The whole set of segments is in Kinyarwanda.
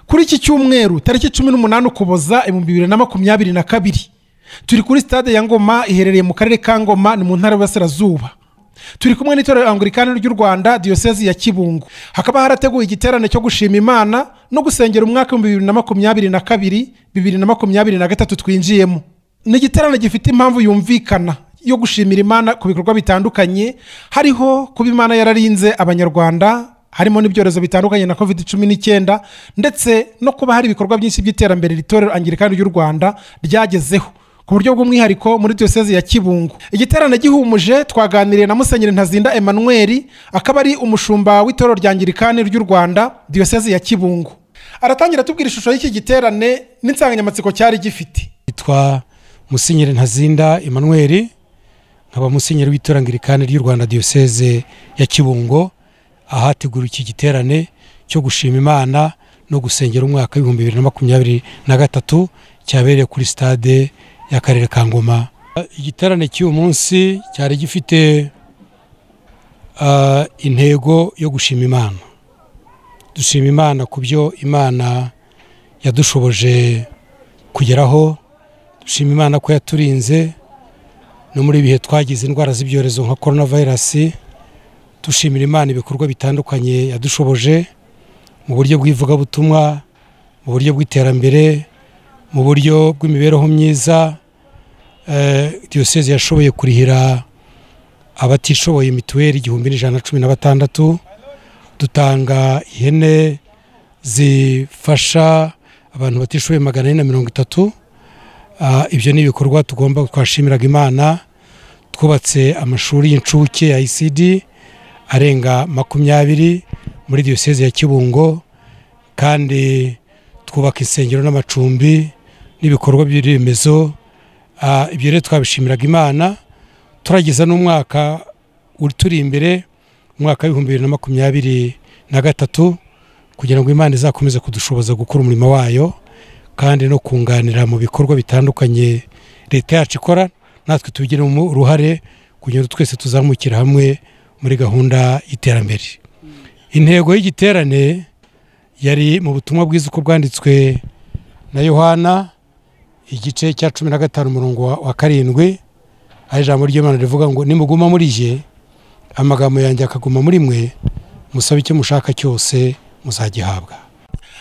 kuri iki cyumweru tariki cumi n'umunani ukuboza ibihumbi bibiri na makumyabiri na kabiri turi kuri sitade ya ngoma iherereye mu karere ka ngoma ni mu ntara y'uburasirazuba turi kumwe n'itorero angurikani ry'u rwanda diyosezi ya kibungo hakaba harateguwe igiterane cyo gushima imana no gusengera umwaka w'ibihumbi bibiri na makumyabiri na kabiri bibiri na makumyabiri na gatatu twinjiyemo ni igiterane gifite impamvu yumvikana yo gushimira imana ku bikorwa bitandukanye hariho kuba imana yararinze abanyarwanda harimo n'ibyorezo bitandukanye na covid cumi n'icyenda ndetse no kuba hari ibikorwa byinshi by'iterambere iri torero angirikani ry'u rwanda ryagezeho ku buryo bw'umwihariko muri diyoseze ya kibungo igiterane gihumuje twaganiriye na musenyeri ntazinda emmanuel akaba ari umushumba w'itorero rya angirikani ry'u rwanda diyoseze ya kibungo aratangira atubwira ishusho y'iki giterane n'insanganyamatsiko cyari gifite yitwa musenyeri ntazinda emmanuel nkaba musenyeri w'itorangirikani ry'u rwanda diyoseze ya kibungo ahategura iki giterane cyo gushima imana no gusengera umwaka w'ibihumbi bibiri na makumyabiri na gatatu cyabereye kuri sitade y'akarere ka ngoma igiterane cy'uyu munsi cyari gifite ah, intego yo gushima imana dushima imana ku byo imana yadushoboje kugeraho dushima imana ko yaturinze no muri ibihe twagize indwara z'ibyorezo nka korona vayirasi dushimira imana ibikorwa bitandukanye yadushoboje mu buryo bw'ivugabutumwa mu buryo bw'iterambere mu buryo bw'imibereho myiza Eh, diyoseze yashoboye kurihira abatishoboye mituweli igihumbi n'ijana na cumi na batandatu dutanga ihene zifasha abantu batishoboye magana ane na mirongo itatu Ah, ibyo ni ibikorwa tugomba twashimiraga imana twubatse amashuri y'incuke ya isidi arenga makumyabiri muri diyoseze ya kibungo kandi twubaka insengero n'amacumbi n'ibikorwa by'iremezo Ah, ibyo rero twabishimiraga imana turageza n'umwaka uturi imbere umwaka w'ibihumbi bibiri na makumyabiri na gatatu kugira ngo imana izakomeze kudushoboza gukora umurimo wayo kandi no kunganira mu bikorwa bitandukanye leta yacu ikora natwe tubigiremo uruhare kugira ngo twese tuzamukire hamwe muri gahunda y'iterambere intego y'igiterane yari mu butumwa bwiza uko bwanditswe na yohana igice cya cumi na gatanu umurongo wa- wa karindwi aho ijambo ry'imana rivuga ngo nimuguma muri jye amagambo yanjye akaguma muri mwe musabe icyo mushaka cyose muzagihabwa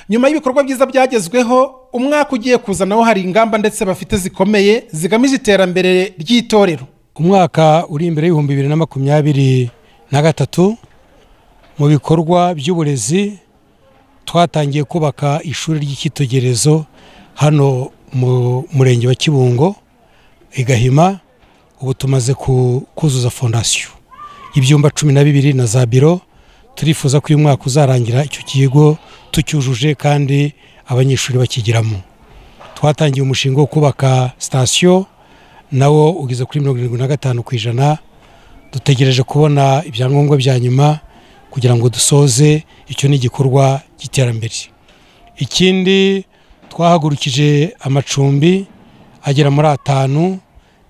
nyuma y'ibikorwa byiza byagezweho umwaka ugiye kuza nawo hari ingamba ndetse bafite zikomeye zigamije iterambere ry'itorero umwaka uri imbere y'ibihumbi bibiri na makumyabiri na gatatu mu bikorwa by'uburezi twatangiye kubaka ishuri ry'icyitegererezo hano mu murenge wa kibungo i gahima ubu tumaze ku- kuzuza fondasiyo ibyumba cumi na bibiri na za biro turifuza ko uyu mwaka uzarangira icyo kigo tucyujuje kandi abanyeshuri bakigiramo twatangiye umushinga wo kubaka sitasiyo nawo ugeze kuri mirongo irindwi na gatanu ku ijana dutegereje kubona ibyangombwa bya nyuma kugira ngo dusoze icyo ni igikorwa cy'iterambere ikindi twahagurukije amacumbi agera muri atanu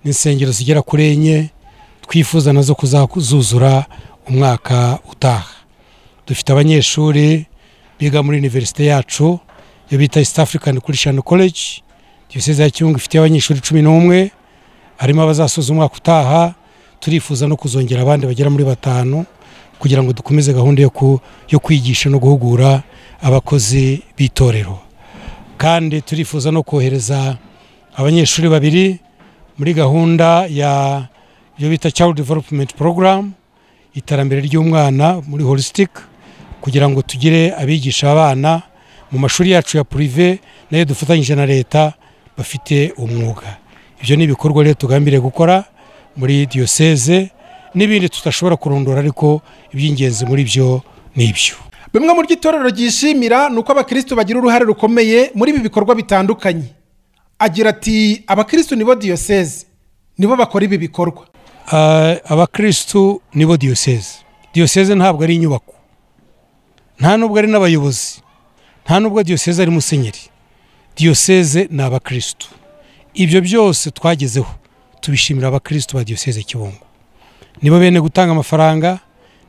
n'insengero zigera kuri enye twifuza nazo kuzuzura umwaka utaha dufite abanyeshuri biga muri univerisite yacu iyo bita east african christian college diyoseze ya kibungo ifite abanyeshuri cumi n'umwe harimo abazasoza umwaka utaha turifuza no kuzongera abandi bagera muri batanu kugira ngo dukomeze gahunda yo, ku, yo kwigisha no guhugura abakozi b'itorero kandi turifuza no kohereza abanyeshuri babiri muri gahunda ya iyo bita child development program iterambere ry'umwana muri holistic kugira ngo tugire abigisha abana mu mashuri yacu ya prive nayo dufatanyije na leta bafite umwuga ibyo ni ibikorwa rero tugambiriye gukora muri diyoseze n'ibindi tudashobora kurondora ariko iby'ingenzi muri byo ni ibyo bimwe mu byo itorero ryishimira ni uko abakirisitu bagira uruhare rukomeye muri ibi bikorwa bitandukanye agira ati abakirisitu nibo diyoseze nibo bakora ibi bikorwa Ah, abakirisitu nibo diyoseze diyoseze ntabwo ari inyubako nta nubwo ari n'abayobozi nta nubwo diyoseze ari musenyeri diyoseze ni abakirisitu ibyo byose twagezeho tubishimira abakirisitu ba diyoseze kibungo nibo bene gutanga amafaranga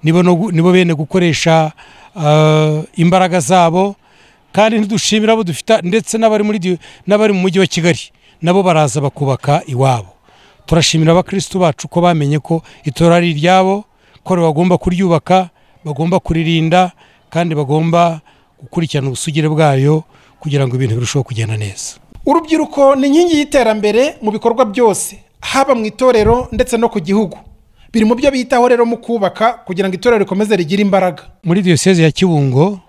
nibo no gu- nibo bene gukoresha ah, imbaraga zabo kandi ntidushimira abo dufite ndetse n'abari muri diyo- n'abari mu mujyi wa kigali nabo baraza bakubaka iwabo turashimira abakirisitu bacu ko bamenye ko itora ari iryabo ko bagomba kuryubaka bagomba kuririnda kandi bagomba gukurikirana ubusugire bwayo kugira ngo ibintu birusheho kugenda neza urubyiruko ni inkingi y'iterambere mu bikorwa byose haba mu itorero ndetse no ku gihugu biri mu byo bitaho rero mu kubaka kugira ngo itorero rikomeze rigire imbaraga muri diyoseze ya kibungo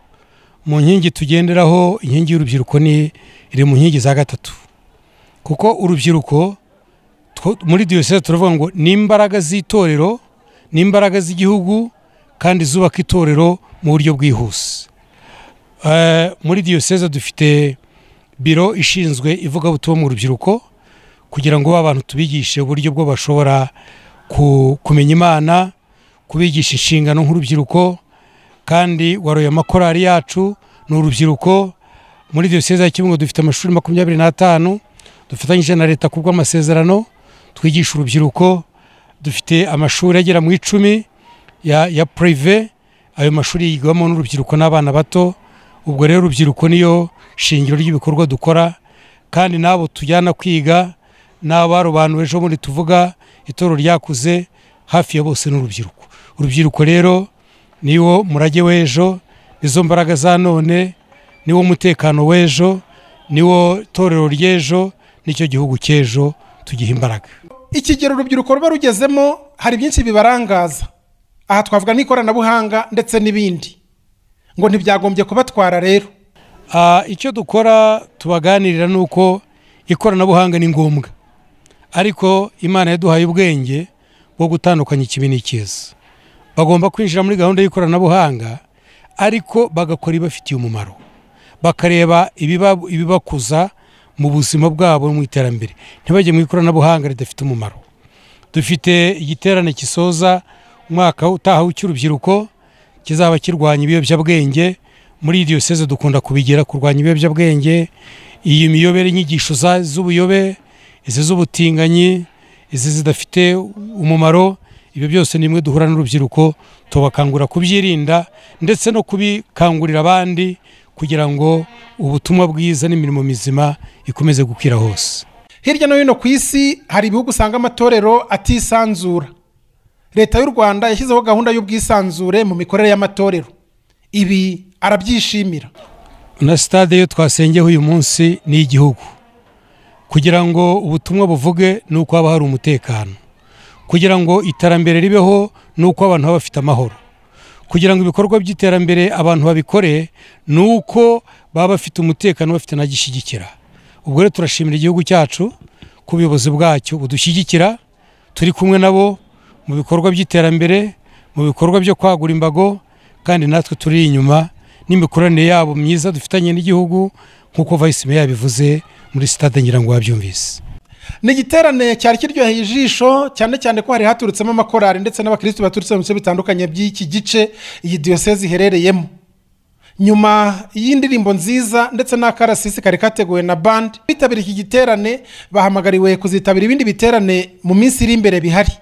mu nkingi tugenderaho inkingi y'urubyiruko ni iri mu nkingi za gatatu kuko urubyiruko two- muri diyoseze turavuga ngo ni imbaraga z'itorero ni imbaraga z'igihugu kandi zubaka itorero mu buryo bwihuse Eh, muri diyoseze dufite biro ishinzwe ivugabutumwa mu rubyiruko kugira ngo abantu tubigishe uburyo bwo bashobora ku- kumenya imana kubigisha inshingano nk'urubyiruko kandi waroye amakorari yacu ni urubyiruko muri diyoseze ya kibungo dufite amashuri makumyabiri n'atanu dufatanyije na leta ku bw'amasezerano twigisha urubyiruko dufite amashuri agera mu icumi ya, ya purive ayo mashuri yigwamo n'urubyiruko n'abana bato ubwo rero urubyiruko niyo shingiro ry'ibikorwa dukora kandi n'abo tujyana kwiga n'abarobanura ejo bundi tuvuga itoro ryakuze hafi ya bose ni urubyiruko urubyiruko rero niwo murage w'ejo nizo mbaraga za none niwo mutekano w'ejo niwo torero ry'ejo nicyo gihugu cy'ejo tugiha imbaraga ikigero urubyiruko ruba rugezemo hari byinshi bibarangaza aha twavuga n'ikoranabuhanga ndetse n'ibindi ngo ntibyagombye kubatwara rero Ah, icyo dukora tubaganirira ni uko ikoranabuhanga ni ngombwa ariko imana yaduhaye ubwenge bwo gutandukanya ikibi n'ikiza bagomba kwinjira muri gahunda y'ikoranabuhanga ariko bagakora ibafitiye umumaro bakareba ibiba- ibibakuza mu buzima bwabo no mu iterambere ntibajye mu ikoranabuhanga ridafite umumaro dufite igiterane gisoza umwaka utaha w'icy'urubyiruko kizaba kirwanya ibiyobyabwenge muri diyoseze dukunda kubigera kurwanya ibiyobyabwenge iyi miyobere inyigisho za- z'ubuyobe izi z'ubutinganyi izi zidafite umumaro ibyo byose ni imwe duhura n'urubyiruko tubakangurira kubyirinda ndetse no kubikangurira abandi kugira ngo ubutumwa bwiza n'imirimo mizima ikomeze gukwira hose hirya no hino ku isi hari ibihugu usanga amatorero atisanzura leta y'u rwanda yashyizeho gahunda y'ubwisanzure mu mikorere y'amatorero ibi arabyishimira na sitade yo twasengeho uyu munsi ni igihugu kugira ngo ubutumwa buvuge ni uko haba hari umutekano kugira ngo iterambere ribeho ni uko abantu baba bafite amahoro kugira ngo ibikorwa by'iterambere abantu babikore ni uko baba bafite umutekano bafite n'agishyigikira ubwo rero turashimira igihugu cyacu ko ubuyobozi bwacyo budushyigikira turi kumwe nabo mu bikorwa by'iterambere mu bikorwa byo kwagura imbago kandi natwe turi inyuma n'imikoranire yabo myiza dufitanye n'igihugu nk'uko vice meya yabivuze muri sitade ngira ngo wabyumvise ni igiterane cyari kiryoheye ijisho cyane cyane ko hari haturutsemo amakorari ndetse n'abakirisitu baturutse mu bice bitandukanye by'iki gice iyi diyoseze iherereyemo nyuma y'indirimbo nziza ndetse n'akarasisi kari kateguwe na bandi bitabiriye iki giterane bahamagariwe kuzitabira ibindi biterane mu minsi iri imbere bihari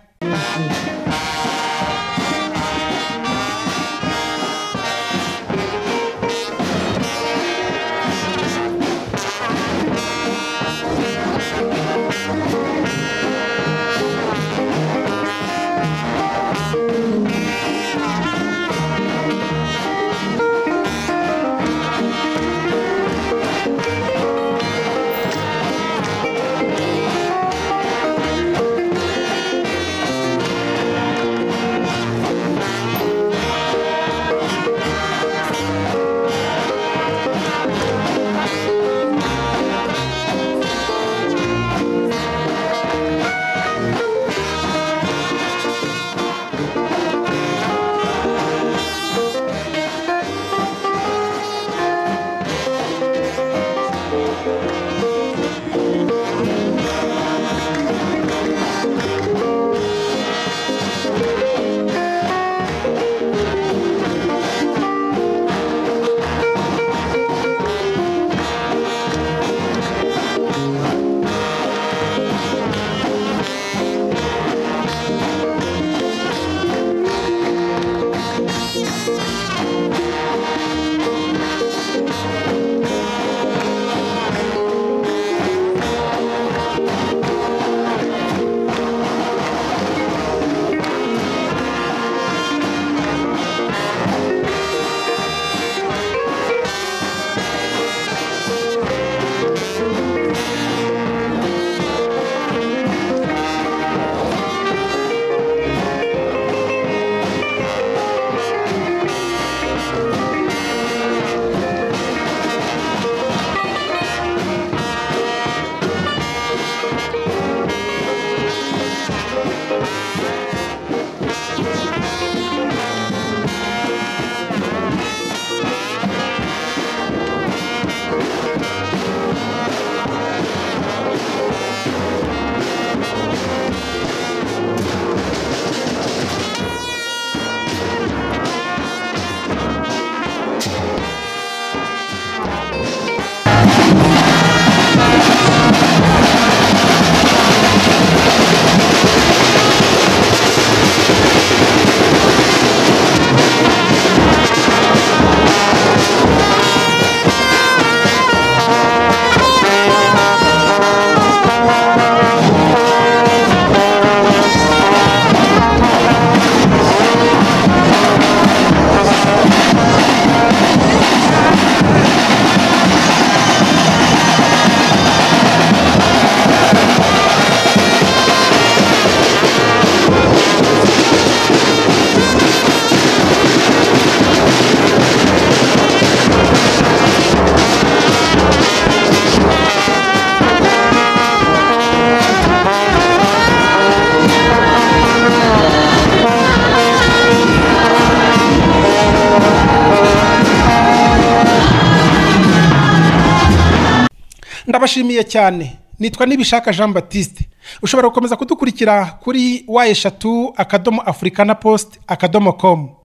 ndabashimiye cyane nitwa nibishaka jean batiste ushobora gukomeza kudukurikira kuri wa eshatu akadomo afurika na posite akadomo komu